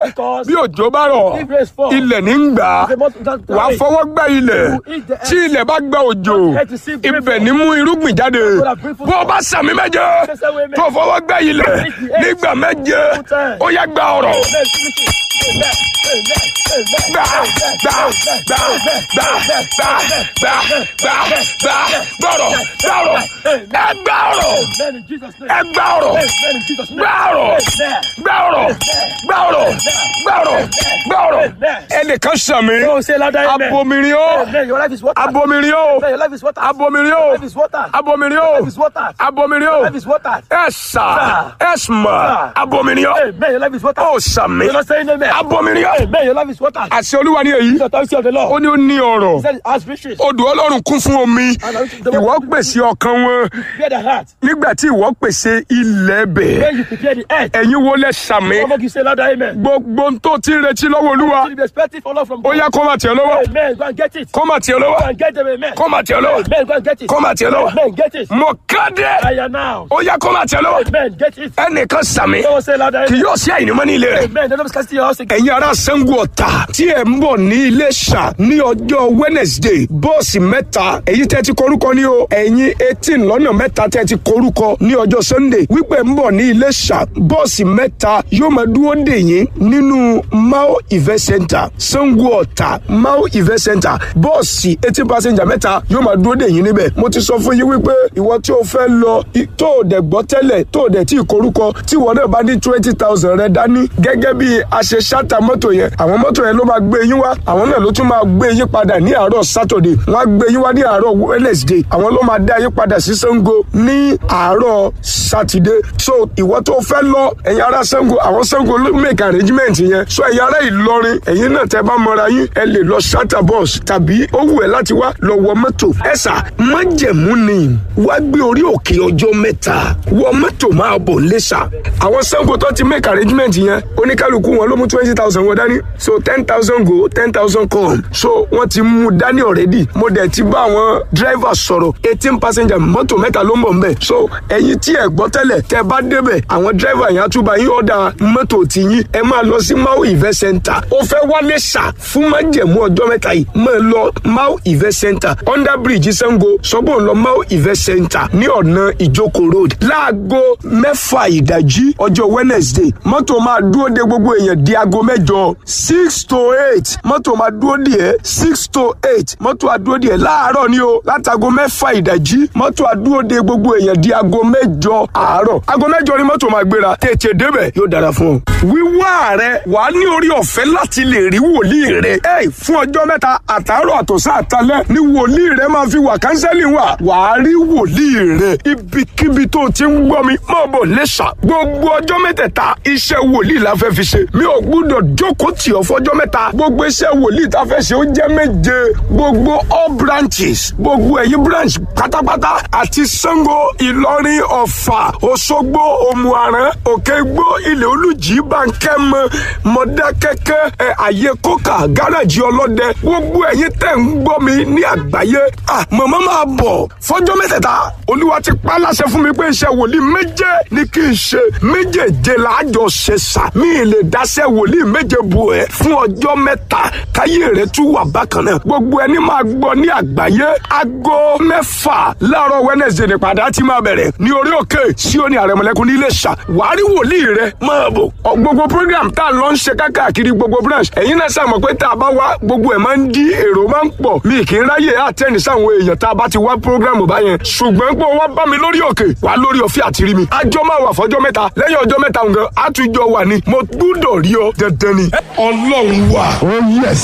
Because bí òjò bá rọ̀ if rain fall, ilẹ̀ ní ń gbà á the must that wà á fọwọ́ gbá ilẹ̀ You eat the earth. tí ilẹ̀ bá gba òjò earth is still ibẹ̀ grateful. ní mú irúgbìn jáde have bring forth bó o bá sàmì méje Say, say, amen. tó fọwọ́ gbá ilẹ̀ Eat the earth. nígbà méje Full time. ó yá gba ọ̀rọ̀ Amen. Finish it. Amen. Amen. Amen. gbà gbà gbà gbà gbà gbà gbà gbà gbọ̀rọ̀ gbọ̀rọ̀ ẹ gbà ọ̀rọ̀ Amen in Jesus' name. ẹ gbà ọ̀rọ̀ Amen in Jesus' name. gbà ọ̀rọ̀ Amen. gbà ọ̀rọ̀ gbà ọ̀rọ̀ gbà ọ̀rọ̀ gbà ọ̀rọ̀ ẹnìkan sàmì Oh, say louder, amen. abomirin ó Amen. Your life is water. abomirin ó Amen. Your life is water. abomirin Your ó life is water. abomirin Your ó life is water. abomirin Your ó life is water. ẹ sà ẹ sùmọ̀ Sir. abomirin ó Amen. Your life is water. ó sàmì You're not saying amen. abomirin ó Amen. Your life is water. àṣẹ olúwa ní èyí The authority of the ó Lord. ní ó ní ọ̀rọ̀ He said, as riches. odò ọlọ́run kún fún omi ìwọ pèsè ọkàn wọn Prepare the heart. nígbà tí ìwọ pèsè ilẹ̀ bẹ̀ When you prepare the earth. ẹ̀yin wo lẹ sàmì Come on, you say louder, amen. gbogbo ohun tó ti ń retí lọ́wọ́ olúwa You be expecting for love from ó God. yá kó má tiẹ̀ lọ́wọ́ Amen. Go and get it. kó má tiẹ̀ Go lọ́wọ́ and get them, amen. kó má tiẹ̀ lọ́wọ́ Amen. Go and get it. kó má tiẹ̀ lọ́wọ́ Amen. Get it. mo kéde I am now. ó yá kó má tiẹ̀ lọ́wọ́ Amen. Get it. ẹnìkan sàmì Someone say louder, kì amen. yóò sí àyìnbó ní ilé rẹ̀ Amen. The Lord is casting your house again. ẹ̀yin ará Ṣàngó Ọ̀tà tí ẹ̀ ń bọ̀ ní Iléṣà ní ọjọ́ Wednesday bọ́ọ̀sì mẹ́ta èyí tẹ́ ti korúkọ ní o ẹ̀yin eighteen lọ́nà mẹ́ta tẹ́ ti korúkọ ní ọjọ́ Sunday wípé ń bọ̀ ní Iléṣà bọ́ọ̀sì mẹ́ta yóò máa dúró dè yín nínú Mao Event Center Ṣàngó Ọ̀tà Mao Event Center bọ́ọ̀sì eighteen passenger mẹ́ta yóò máa dúró dè yín níbẹ̀ mo ti sọ fún yín wípé ìwọ tí o fẹ́ lọ i- tó o dẹ̀ gbọ́ tẹ́lẹ̀ tó o dẹ̀ tí ì korúkọ tí ìwọ náà bá ní twenty thousand rẹ dání gẹ́gẹ́ bí a ṣe ṣáta mọ́tò yẹn àwọn mọ́tò yẹn ló máa gbé yín wá àwọn náà ló tún máa gbé yín padà ní àárọ̀ Saturday wọ́n á gbé yín wá ní àárọ̀ Wednesday àwọn ló máa dá yín padà sí Ṣàngó ní àárọ̀ Saturday so ìwọ tó fẹ́ lọ ẹ̀yin ará Ṣàngó àwọn Ṣàngó ló make arrangement yẹn so ẹ̀yin ará Ìlọrin ẹ̀yin náà tẹ́ bá mọra yín ẹ lè lọ ṣáta bus tàbí ó wù ẹ́ láti wá lọ wọ mọ́tò ẹ̀sà májẹ̀mú ni wá gbé orí òkè ọjọ́ mẹ́ta wọ mọ́tò máa bọ̀ lẹ́sà àwọn Ṣàngó tó ti make arrangement yẹn oníkálukú wọn ló mú twenty thousand wọn dání so ten thousand go ten thousand come so wọ́n ti mú dání already mo dẹ̀ ti bá àwọn driver sọ̀rọ̀ eighteen passenger mọ́tò mẹ́ta ló ń bọ̀ nbẹ̀ so ẹ̀yin tí ẹ̀ gbọ́ tẹ́lẹ̀ tẹ́ bá débẹ̀ àwọn driver yẹn á tún bá yín ọ̀dà mọ́tò tiyín ẹ máa lọ sí Mau event center ó fẹ́ wálé sà fún májẹ̀mú ọjọ́ mẹ́ta yìí máa lọ Mau event center under bridge Ṣàngó sọ́gbọ́n lọ Mau event center ní ọ̀nà ìjókòó road láago mẹ́fà ìdájí ọjọ́ wednesday mọ́tò máa dúró de gbogbo èèyàn di aago mẹ́jọ six to eight mọ́tò máa dúró de ẹ́ six to eight mọ́tò àdúró de ẹ́ láàárọ̀ ni o látago mẹ́fà ìdájí mọ́tò àdúró de gbogbo èèyàn di aago mẹ́jọ àárọ̀ aago mẹ́jọ ni mọ́tò máa gbéra tètè débẹ̀ yóò dára fún ọ. wíwá rẹ wà á ní orí ọ̀fẹ́ láti lè rí wòlíì rẹ ẹ fún ọjọ́ mẹ́ta àtàárọ̀ àtọ̀sán àtalẹ́ ni wòlíì rẹ máa fi wà kánsẹ́lì wà wà á rí wòlíì rẹ ibikíbi tó ti ń gbọ́ mi máa bọ̀ lẹ́sà gbogbo ọjọ́ mẹ́tẹ̀ẹ̀ta iṣẹ́ wòlíì la fẹ́ fi ṣe mi ò gbúdọ̀ jókòó tì ọ́ fọjọ́ mẹ́ta gbogbo iṣẹ́ wòlíì tá a fẹ́ ṣe ó jẹ́ méje gbogbo all branches gbogbo ẹ̀yìn branch pátápátá àti Ṣàngó Ìlọrin Ọ̀fà Òṣogbo Òmùaran Òkègbó Ilẹ̀ Olùjì Bánkẹ́mọ Mọ̀dákẹ́kẹ́ ẹ̀ àyè kókà gáràjì ọlọ́dẹ gbogbo ẹ̀yin tẹ̀ ń gbọ́ mi ní àgbáyé ah màmá máa bọ̀ fọjọ́ mẹ́tẹ̀ẹ̀ta olúwa ti pa á láṣẹ fún mi pé iṣẹ́ wòlíì méje ni kí n ṣe méjèèje làájọ ṣe sà mí lè dáṣẹ́ wòlíì méje bù ẹ́ fún ọjọ́ mẹ́ta káyé rẹ̀ tún wà bákan náà gbogbo ẹni máa gbọ́ ní àgbáyé aago mẹ́fà láàárọ̀ wednesday nípadà ti máa bẹ̀rẹ̀ ní orí òkè sí òní àrẹ̀mọ̀lẹ́kùn ní Iléṣà wàá rí wòlíì rẹ̀ máa bọ̀ Ọ, gbogbo program tá a lọ ń ṣe káàkiri gbogbo branch ẹ̀yin náà sàmọ̀ pé tá a bá wá gbogbo ẹ̀ máa ń dí èrò máa ń pọ̀ mi kì í ráyè àtẹ́ni sáwọn èèyàn tá a bá ti wá program báyẹn ṣùgbọ́n pé wọ́n bá mi lórí òkè wà lórí ọ̀fẹ́ àti rí mi àjọ máa wà fọjọ́ mẹ́ta lẹ́yìn ọjọ́ mẹ́ta nǹkan àtúnjọ wà ní mo gbúdọ̀ rí ọ dandan ni ọlọ́run wà. Oh yes.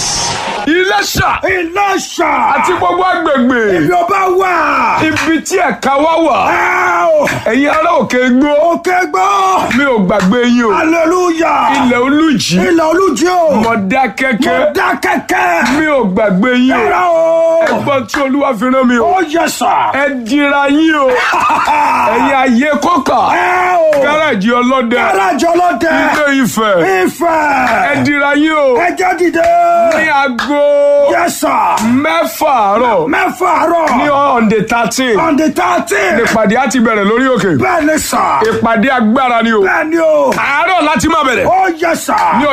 Iléṣà Iléṣà. àti gbogbo agbègbè Ìjọba wà. ibi tí ẹ̀ka wá wà Ẹ́ẹ̀ ẹ̀yin ará òkè gbó òkè gbọ́. mi ò gbàgbé yín o Hallelujah. ilẹ̀ olùjì Ilẹ̀ olújí o. Mọ̀dákẹ́kẹ́ Mọ̀dá kẹ̀kẹ́. mi ò gbàgbé yín o Ẹ̀rọ o. ẹgbọ́n tí olúwa fi rán mi o Ó yẹ sà. ẹ dira yín o ẹ̀yin ayé kọ́kà Ẹ́ẹ̀ o. gáràjì ọlọ́dẹ Gáràjì ọlọ́dẹ. ilé Ifẹ̀ ẹ Ifẹ̀. dira yín o Ẹjẹ́ dìde. ní aago Yẹ sà. mẹ́fà àárọ̀ Mẹ́fà àárọ̀. ní ọ̀ǹdẹ̀ thirteen On the thirteen. ìpàdé á ti bẹ̀rẹ̀ lórí òkè Bẹ́ẹ̀ ni sà. ìpàdé agbára ni o Bẹ́ẹ̀ ni o. àárọ̀ láti máa bẹ̀rẹ̀ Ó yẹ sà. ní